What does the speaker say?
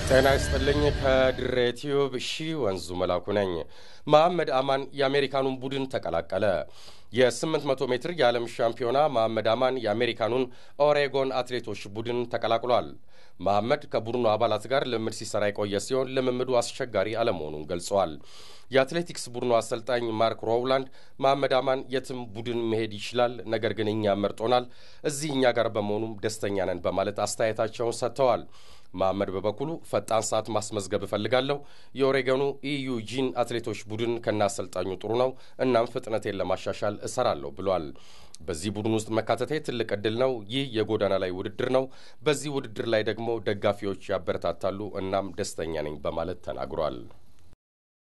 ጤና ይስጥልኝ። ከድሬ ቲዩብ ሺ ወንዙ መላኩ ነኝ። መሐመድ አማን የአሜሪካኑን ቡድን ተቀላቀለ። የ800 ሜትር የዓለም ሻምፒዮና መሐመድ አማን የአሜሪካኑን ኦሬጎን አትሌቶች ቡድን ተቀላቅሏል። መሐመድ ከቡድኑ አባላት ጋር ልምምድ ሲሰራ የቆየ ሲሆን ልምምዱ አስቸጋሪ አለመሆኑን ገልጸዋል። የአትሌቲክስ ቡድኑ አሰልጣኝ ማርክ ሮውላንድ መሐመድ አማን የትም ቡድን መሄድ ይችላል፣ ነገር ግን እኛ መርጦናል፣ እዚህ እኛ ጋር በመሆኑም ደስተኛ ነን በማለት አስተያየታቸውን ሰጥተዋል። መሐመድ በበኩሉ ፈጣን ሰዓት ማስመዝገብ እፈልጋለሁ። የኦሬገኑ ኢዩጂን አትሌቶች ቡድን ከነ አሰልጣኙ ጥሩ ነው። እናም ፍጥነቴን ለማሻሻል እሰራለሁ ብሏል። በዚህ ቡድን ውስጥ መካተቴ ትልቅ እድል ነው። ይህ የጎዳና ላይ ውድድር ነው። በዚህ ውድድር ላይ ደግሞ ደጋፊዎች ያበረታታሉ። እናም ደስተኛ ነኝ በማለት ተናግሯል።